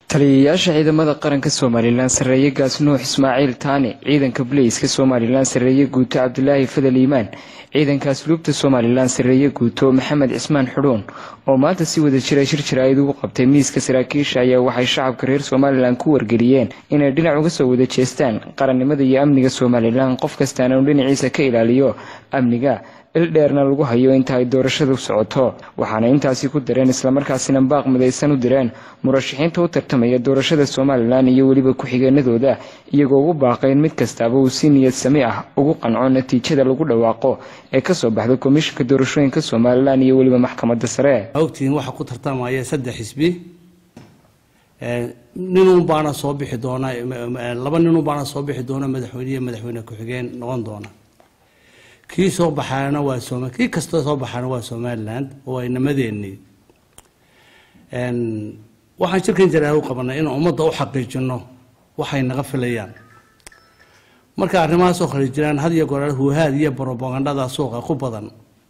taliyayaasha ciidamada qaranka somalilan sarreeye gaas nuux ismaaciil taane ciidanka baleyska somalilan sarreeye guuto cabdulaahi fadal iimaan ciidanka asluubta somalilan sarreeye guuto maxamed cismaan xudhuun oo maanta si wada jira shir jaraa'id ugu qabtay miiska saraakiisha ayaa waxay shacabka reer somalilan ku wargeliyeen inay dhinac uga soo wada jeestaan qarannimada iyo amniga somalilan qof kastaana uu dhinaciisa ka ilaaliyo amniga ildheerna lagu hayo inta ay doorashadu socoto waxaana intaasi ku dareen islamarkaasina baaq midaysan u direen murashaxiinta u tartamaya doorashada somalilan iyo weliba ku-xigeenadooda iyagoo ugu baaqayn mid kastaaba uu si niyad sami ah ugu qanco natiijada lagu dhawaaqo ee kasoo baxda komishinka doorashooyinka somalilan iyo weliba maxkamadda sare ogtihiin waxaa ku tartamaya saddex xisbi ninun baana soo bixi doona laba ninun baana soo bixi doona madaxweyne iyo madaxweyne ku-xigeen noqon doona kii soo baxaana waa soma kii kastoo soo baxaana waa somaliland oo ay nimadeennii waxaan shirkan jaraar u qabanay inaan ummadda u xaqiijino waxay naga filayaan marka arrimahaas oo kale jiraan had iyo goor huuhaad iyo brobagandhada suuqa ku badan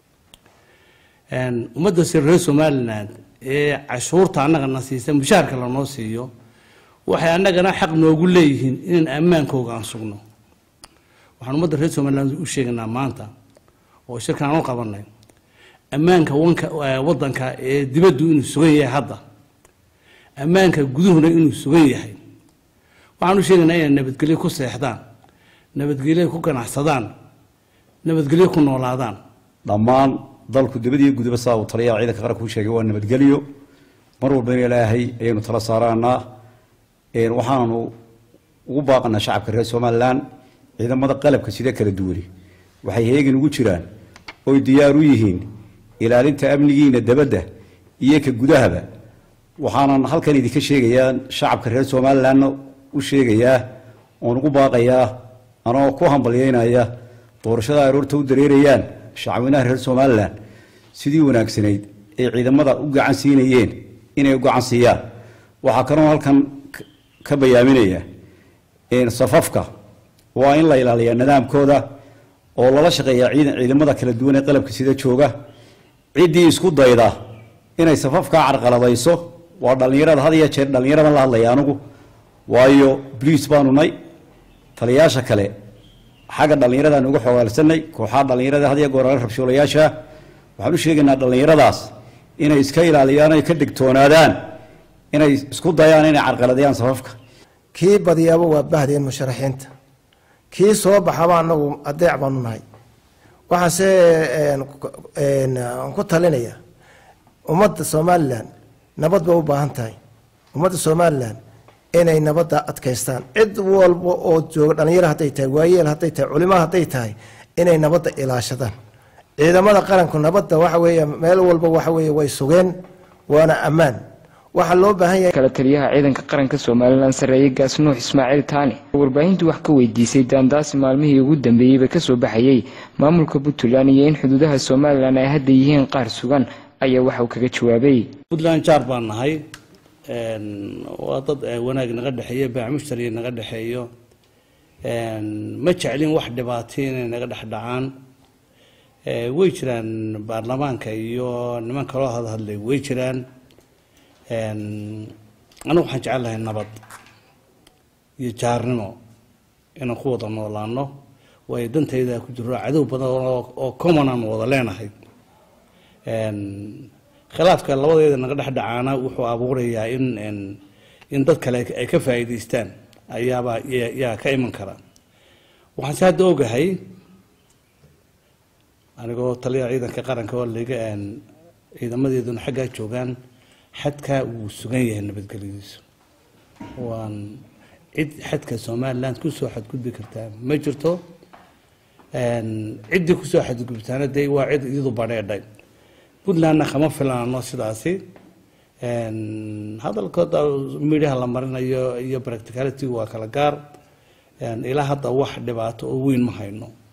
ummadda si reer somaliland ee cashuurta annagana siisa mushaharka lanoo siiyo waxay annagana xaq noogu leeyihiin inaan ammaankooga aan sugno waxaan ummadda reer somaliland u sheegaynaa maanta oo shirkan aan u qabanay ammaanka wanka waddanka ee dibaddu inuu sugan yahay hadda ammaanka guduhuna inuu sugan yahay waxaan u sheegaynaa inay nabadgelyo ku seexdaan nabadgelyo ku ganacsadaan nabadgelyo ku noolaadaan dhammaan dalku dibadiyo gudaba saa uu taliyaha ciidanka qaranka u sheegay waa nabadgelyo mar walbana ilaahay ayaynu tala saaraanaa waxaanu ugu baaqanaa shacabka reer somaliland ciidamada qalabka sida kala duwani waxay heegin ugu jiraan oy diyaar u yihiin ilaalinta amnigiina dabadda iyo ka gudahaba waxaanan halkan idinka sheegayaa shacabka reer somalilandna u sheegayaa oon ugu baaqayaa anoo ku hambalyeynaya doorashada aroorta u dareerayaan shacweynaha reer somalilan sidii wanaagsanayd ay ciidamada u gacan siinayeen inay u gacan siiyaan waxaa kaloo halkan ka bayaaminaya safafka waa in la ilaaliyaa nidaamkooda oo lala shaqeeyaa ciidamada kala duwan ee qalabka sida jooga ciddii isku dayda inay safafkaa carqaladayso waa dhallinyarada had iyo jeer dhallinyaradan la hadlaya anugu waayo bliis baanu nay taliyayaasha kale xagga dhallinyaradan uga xogaalsanay kooxaha dhallinyarada had iyo goorale rabshoolayaasha waxaan u sheegaynaa dhallinyaradaas inay iska ilaaliyaan ay ka digtoonaadaan inay isku dayaan inay carqaladayaan safafka kii badiyaaba waa bahdeen musharaxiinta kii soo baxaba anagu adeec baanu nahay waxaanse ku talinaya ummadda somalilan nabad bay u baahan tahay ummadda somalilan inay nabadda adkaystaan cid walba oo jooga dhalinyaro hadday tahay waayeel hadday tahay culimo hadday tahay inay nabadda ilaashadaan ciidamada qaranku nabadda waxa weeye meel walba waxa weeye way sugeen waana ammaan waxaa loo baahan yahay kala taliyaha ciidanka qaranka somalilan sarreeye gaas nuux ismaaciil taane warbaahintu wax ka weydiisay daandaasi maalmihii ugu dambeeyeyba kasoo baxayey maamulka puntland iyo in xuduudaha somalilan ay hadda yihiin qaar sugan ayaa waxa uu kaga jawaabay puntland jaar baan nahay waa dad wanaag naga dhexeeyo baamushtar naga dhexeeyo ma jeclin wax dhibaatay inay naga dhex dhacaan way jiraan baarlamaanka iyo niman kaloo hadhadlay way jiraan anigu waxaan jecel lahay nabad iyo jaarnimo inaan ku wada noolaano waayo dantayda ku jiro cadow badan oo common aan wada leenahay khilaafka labadeeda naga dhex dhacaana wuxuu abuurayaa in in dad kale ay ka faa'iidaystaan ayaaba yaa ka iman kara waxaan se hadda ogahay anigoo taliyaha ciidanka qaranka oo laga ciidamadeeduna xaggaa joogaan xadkaa wuu sugan yahay nabadgelyadiisu waan cid xadka somaliland kusoo xadgudbi kartaa ma jirto ciddii kusoo xadgudbtaana dee waa cid iyadu badheedhay puntlandna kama filaano sidaasi hadalkooda midhaha la marinayo iyo practicality waa kala gaar ilaa hadda wax dhibaato oo weyn ma hayno